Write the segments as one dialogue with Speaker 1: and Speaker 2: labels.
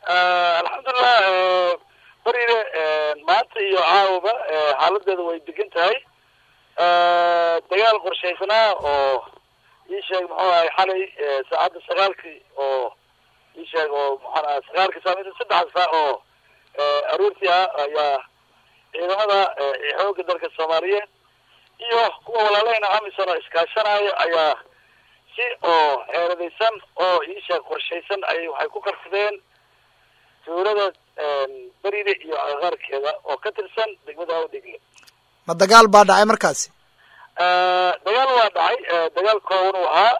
Speaker 1: alxamdulilah beriile maanta iyo caawaba xaaladeeda way degan tahay dagaal qorshaysnaa oo ii sheeg muxuu ahay xalay saacadda sagaalkii oo ii sheeg oo maxaan aha sagaalkii saamida saddex saa oo aroortii ah ayaa ciidamada xoogga dalka soomaaliyeed iyo kuwa walaalahayna amisom oo iskaashanaayo ayaa si oo xeeradaysan oo ii sheeg qorshaysan ayay waxay ku qarsadeen tuulada beriile iyo agaarkeeda oo ka tirsan degmada awdhegle
Speaker 2: ma dagaal baa dhacay markaasi
Speaker 1: dagaal waa dhacay dagaal kooban uu ahaa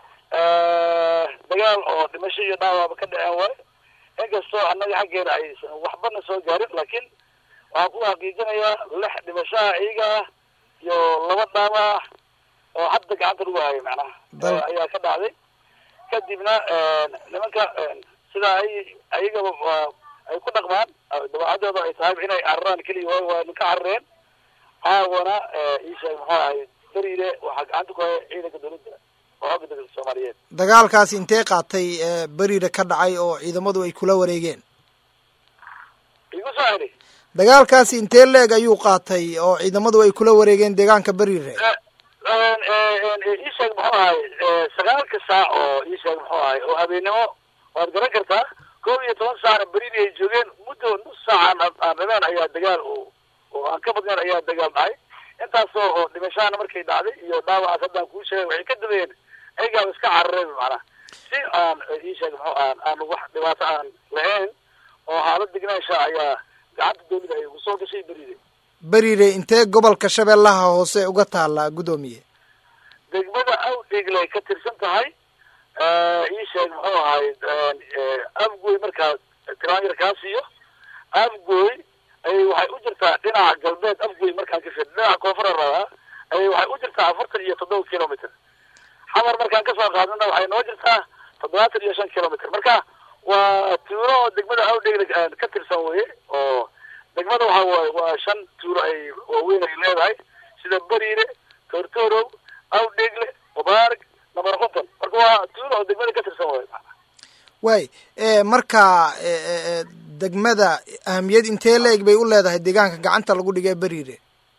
Speaker 1: dagaal oo dhimasho iyo dhaawaaba ka dhaceen waayo inkastoo annaga xaggeena aysan waxbana soo gaarin laakiin waxaan ku xaqiijinayaa lix dhimashaha iyaga ah iyo laba dhaaba ah oo hadda gacanta lagu hayo macnaha ayaa ka dhacday kadibna nimanka sidaa ay ayagaba ay ku dhaqmaan dabeecadooda ay tahay inay cararaan keliya waa waa ka carareen caawana ii sheeg muxuu ahay beriile waxaa gacanta ku haya ciidanka dawladda oo xooga dalka soomaaliyeed
Speaker 2: dagaalkaasi intee qaatay beriile ka dhacay oo ciidamadu ay kula wareegeen
Speaker 1: igu soo celi
Speaker 2: dagaalkaasi intee leeg ayuu qaatay oo ciidamadu ay kula wareegeen deegaanka beriile
Speaker 1: ii sheeg muxuu ahay sagaalka saac oo ii sheeg muxuu ahay oo habeennimo waad garan kartaa kow iyo toban saacna beriili ay joogeen muddo nus saacan aan rabeen ayaa dagaal oo oo aan ka badnayn ayaa dagaal dhacay intaasoo oo dhimashahana markay dhacday iyo dhaawacaas haddaan kuu sheegay waxay ka dambeeyeen ayagaaba iska carareen macnaha si aan ii sheeg muxuu aan aan wax dhibaato aan lahayn oo xaalad degnaansha ayaa gacanta dawladda ay ugu soo gashay beriile
Speaker 2: beriile intee gobolka shabeellaha hoose uga taalla guddoomiye
Speaker 1: degmada awdhegle ay ka tirsan tahay ii sheeg muxuu ahay afgoy markaa tiraanyar kaa siiyo afgoy ayay waxay u jirtaa dhinaca galbeed afgoy markaan ka fir dhinaca koonfura rabaa ayay waxay u jirtaa afartan iyo toddoba kilometer xamar markaan kasoo qaadana waxay noo jirtaa toddobaatan iyo shan kilometer marka waa tuulo oo degmada awdhegle ka tirsan weye oo degmada waxa waaye waa shan tuulo ay waaweyn ay leedahay sida beriile tortorow awdhegle mubaarak namar konton marka waa tuulo oo degmada ka tirsan waye
Speaker 2: waay marka degmada ahamiyad intee la-eg bay u leedahay deegaanka gacanta lagu dhigay beriire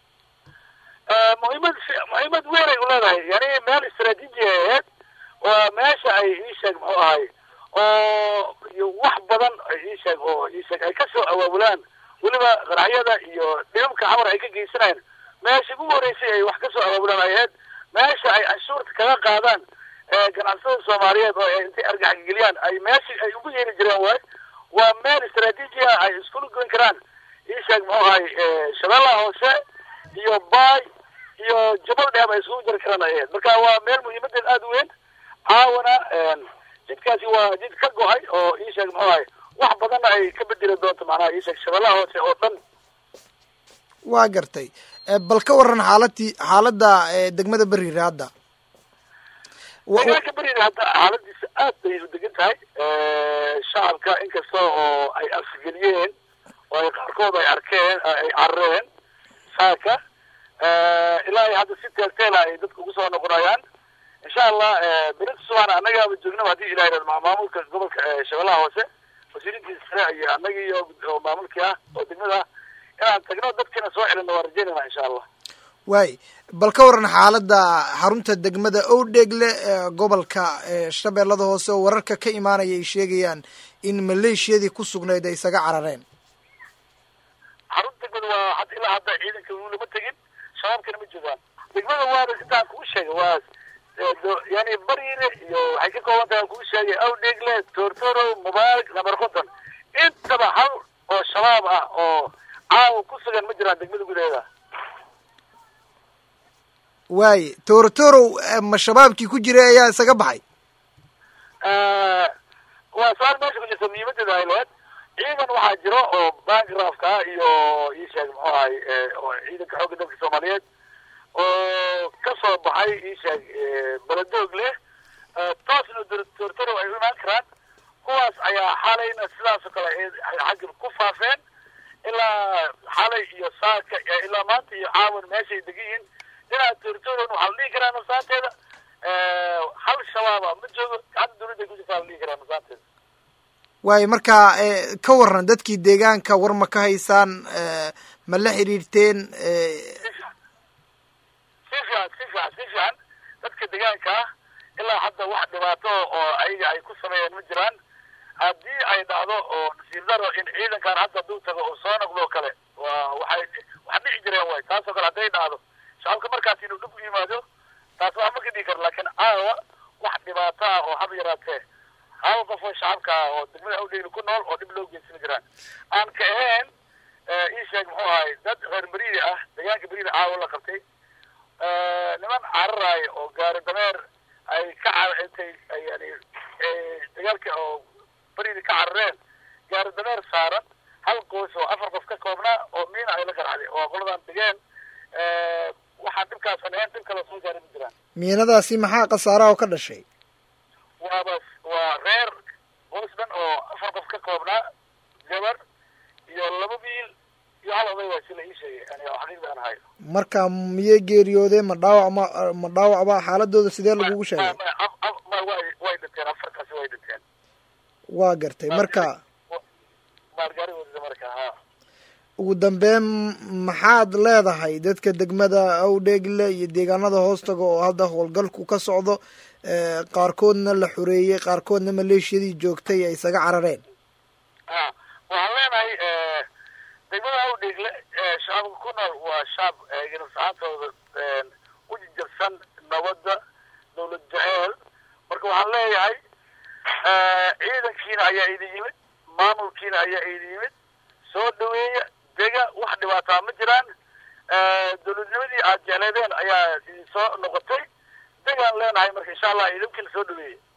Speaker 1: muhiimad muhiimad weyn ay u leedahay yani meel istraatiiji ay ahayd waa meesha ay ii sheeg muxuu ahay oo iyo wax badan ii sheeg oo ii sheeg ay kasoo awaabulaan weliba qaraxyada iyo dhibabka xamar ay ka geysanayaan meesha ugu horeysay ay wax kasoo awaabulaan ay ahayd meesha ay canshuurta kaga qaadaan ganacsatada soomaaliyeed oo intay argaxgeliyaan ay meeshii ay ugu yeeri jireen waay waa meel istraatiiji ah ay iskula goyn karaan ii sheeg muxuu ahay shabeellaha hoose iyo baay iyo jabal dheeb ay isugu jiri karaan ay ahayd marka waa meel muhiimadeed aada u weyn caawana jidkaasi waa jid ka go-ay oo ii sheeg muxuu ahay wax badanna ay ka bedeli doonto macnaha ii sheeg shabeellaha hoose oo dhan
Speaker 2: waa gartay bal ka waran xaaladii xaaladda degmada beriire hadda
Speaker 1: deegaanka beriire hadda xaaladiisa aad bay u degan tahay shacabka inkasta oo ay afgeliyeen oo ay qaarkood ay arkeen ay carareen saaka ilaa ay hadda si teelteela ay dadka ugu soo noqonayaan insha allah berita subaxna annagaaba joognaba hadii ilah yihahdo maamulka gobolka shabeellaha hoose wasiirintiisa sare iyo annagii oo maamulkii ah oo degmada ah inaan tagno dadkiina soo celino waa rajeynayna insha allah
Speaker 2: waay bal ka waran xaaladda xarunta degmada owdhegle gobolka shabeellada hoose oo wararka ka imaanaya ay sheegayaan in maleeshiyadii ku sugnayd ay isaga carareen
Speaker 1: xarunta degmada waa had ilaa hadda ciidanka weli ma tegin shabaabkana ma joogaan degmada waaba intaan kuu sheegay waa yani bariire iyo waxay ka kooban tahay kuu sheegay awdhegle tortoro mubaarak namar konton intaba hal oo shabaab ah oo caawa ku sugan ma jiraan degmada gudaheeda
Speaker 2: waaye torotorow ma shabaabkii ku jiray ayaa isaga baxay
Speaker 1: waa su-aal meesha ku jirta muhiimadeeda ay lehed ciidan waxaa jiro oo bankrafka iyo ii sheeg muxuu ahay oo ciidanka xoogga dalka soomaaliyeed oo ka soo baxay ii sheeg baladoog leh toosna tortorow ay u imaan karaan kuwaas ayaa xalayna sidaas oo kale xagga ku faafeen ilaa xalay iyo saaka ilaa maanta iyo caawan meeshay degan yihiin dhinaca tortoron waxaa la dhihi karaa nasaanteeda hal shabaaba ma joogo gacanta dawladda ku jirtaa la dhihi karaa nasaanteeda
Speaker 2: waayo marka ka waran dadkii deegaanka war ma ka haysaan ma la xiriirteen
Speaker 1: si fiican si fiican si fiican dadka deegaanka ah ilaa hadda wax dhibaato oo ayaga ay ku sameeyeen ma jiraan haddii ay dhacdo oo nasiib daro in ciidankan hadda hadduu tago oo soo noqdo o kale waa waxay wax dhici jireen way taas oo kale hadday dhacdo shacabka markaas inuu dhib u yimaado taas waa ma ka dhigi karo laakiin caawa wax dhibaato ah oo haba yaraatee hal qof oo shacabka ah oo degmada awdheyli ku nool oo dhib loo geysama jiraan aan ka ahayn ii sheeg muxuu ahay dad reer beriida ah deegaanka beriida caawa la qabtay niman cararaaya oo gaari dameer ay ka intay yani dagaalka oo beriida ka carareen gaari dameer saaran hal qoys oo afar qof ka koobnaa oo miina ay la garacday oo qoladan degeen waxaan dhibkaasan ahayn dhib kale soo gaari ma jiraan
Speaker 2: miinadaasi maxaa khasaaraha oo ka dhashay
Speaker 1: waaba waa reer qoys dhan oo afar qof ka koobnaa gabar iyo laba wiil iyo hal oday waa si la ii sheegay yani xaqiiqda aan hayo
Speaker 2: marka miyay geeriyoodeen ma dhaawac ma ma dhaawacba xaaladooda sidee lagugu sheegay
Speaker 1: ma way way dhinteen afarkaasi way dhinteen
Speaker 2: waa gartay marka
Speaker 1: baargaarigooda marka ha
Speaker 2: ugu dambeyn maxaad leedahay dadka degmada awdheegle iyo deegaanada hoostaga oo hadda howlgalku ka socdo qaarkoodna la xoreeyey qaarkoodna maleeshiyadii joogtay ay isaga carareen
Speaker 1: ha waxaan leenahay degmada awdheegle shacabka ku nool waa shacab ganafsaxaantooda u jijabsan nabadda dawlad jaceyl marka waxaan leeyahay ciidankiina ayaa idin yimid maamulkiina ayaa idin yimid soo dhaweeya dega wax dhibaataa ma jiraan dawladnimadii aad jecleedeen ayaa idin soo noqotay degaan leenahay marka insha allah idinkiina soo dhaweeya